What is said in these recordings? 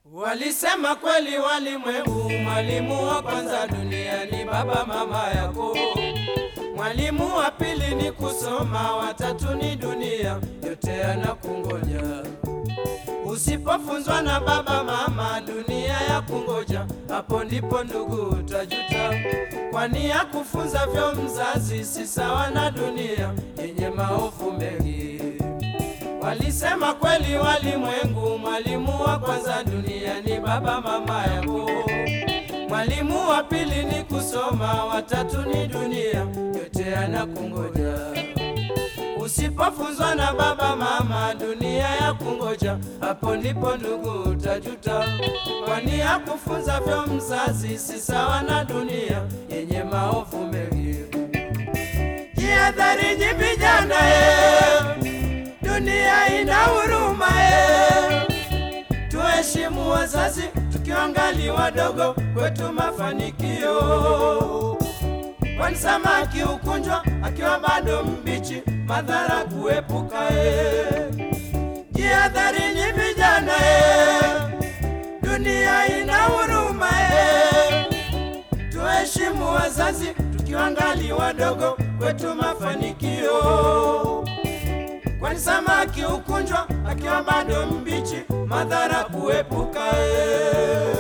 Walisema kweli walimwengu, mwalimu wa kwanza duniani baba mama yako. Mwalimu wa pili ni kusoma, watatu ni dunia, yote anakungoja. Usipofunzwa na baba mama, dunia ya kungoja, hapo ndipo ndugu utajuta, kwani ya kufunza vyo mzazi si sawa na dunia yenye maovu mengi. Walisema kweli walimwengu, mwalimu wa kwanza duniani baba mama yako. Mwalimu wa pili ni kusoma, watatu ni dunia, yote anakungoja. Usipofunzwa na baba mama, dunia ya kungoja, hapo ndipo ndugu utajuta, kwani ya kufunza vyo mzazi si sawa na dunia yenye maovu mengi. Jihadharini vijana eh. Dunia ina huruma eh. Tuheshimu wazazi tukiwangali wadogo, kwetu mafanikio. Kwani samaki ukunjwa akiwa bado mbichi, madhara kuepuka eh. Jihadharini vijana eh. Dunia ina huruma eh. Tuheshimu wazazi tukiwangali wadogo, kwetu mafanikio kwani samaki ukunjwa akiwa bado mbichi, madhara kuepuka. eh.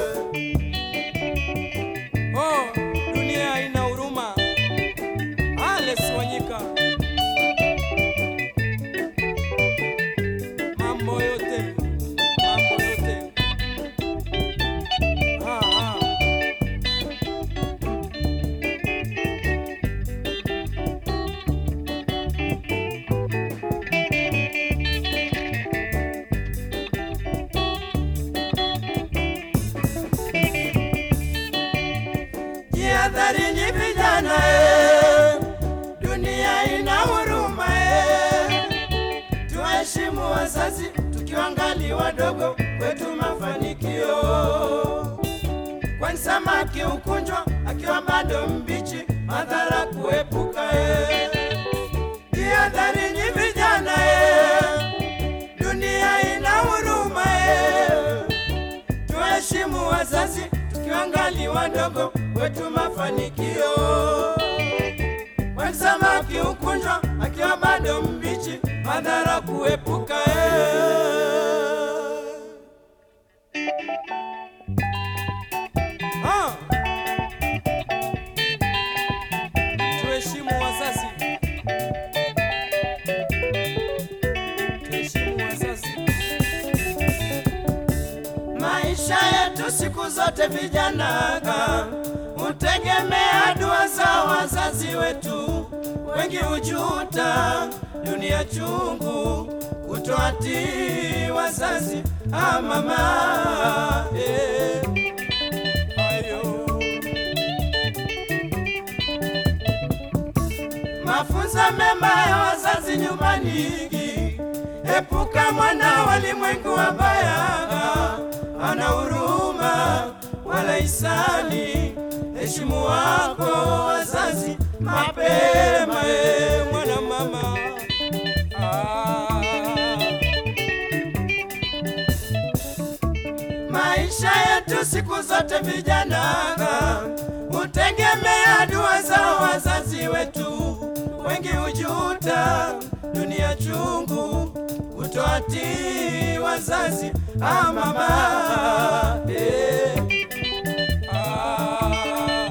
Oh, dunia ina huruma. Alex Wanyika, mambo yote, mambo yote. Ah, ah. Jihadharini vijana eh. Dunia ina huruma eh. Tuheshimu wazazi tukiwangali wadogo, kwetu mafanikio. Kwani samaki ukunjwa akiwa bado mbichi, madhara kuepuka eh. Jihadharini vijana eh. Dunia ina huruma eh. Tuheshimu wazazi tukiwangali wadogo, kwetu mafanikio. Kwani samaki ukunjwa akiwa bado mbichi, madhara kuepuka. eh. Ah. Tuheshimu wazazi, tuheshimu wazazi. Maisha yetu siku zote vijanaga hutegemea dua za wazazi wetu. Wengi hujuta dunia chungu kutoatii wazazi. Ah, mama eh. Ayo. Mafunzo mema ya wazazi nyumbani, epuka mwana walimwengu wabaya, ana huruma wala hisani. Heshimu wako wazazi mapema, e mwana mama ah. Maisha yetu siku zote vijanaga hutegemea dua za wazazi wetu. Wengi hujuta dunia chungu kutoatii wazazi. Ah, mama eh. Ah.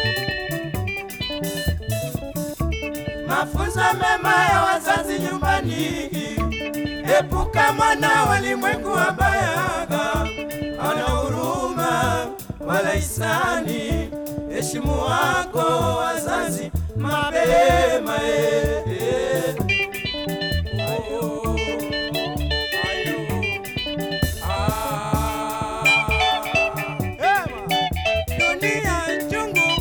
Mafunzo mema ya wazazi nyumbani, epuka mwana walimwengu wabayaga, ana huruma wala hisani. Heshimu wako wazazi mapema eh, eh. Ayo, ayo, ah. Ema, dunia chungu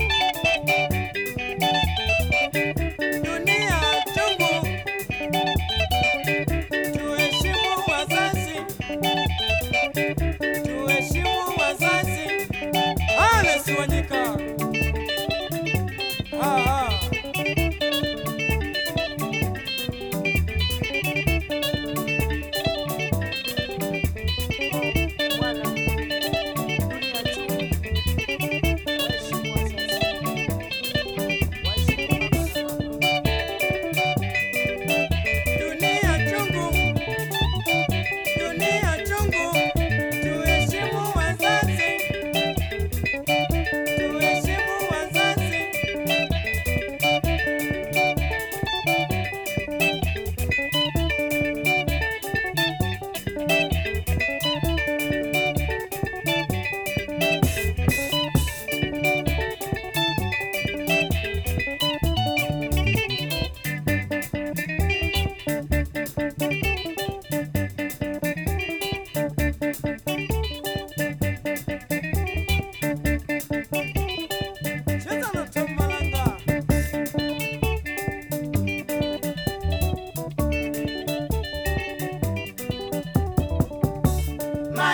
dunia chungu, tuheshimu wazazi, tuheshimu wazazi. Alex Wanyika, ah, ah. Bwana.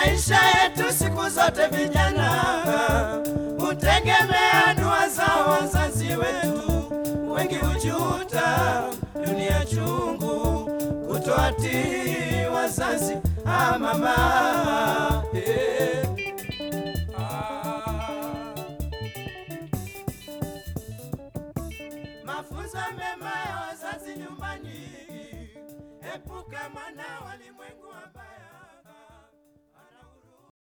Maisha yetu siku zote vijana hutegemea dua za wazazi wetu. Wengi hujuta dunia chungu kutoatii wazazi. Ah, mama eh. Ah. Mafunzo mema ya wazazi nyumbani, epuka mwana walimwengu wabaya.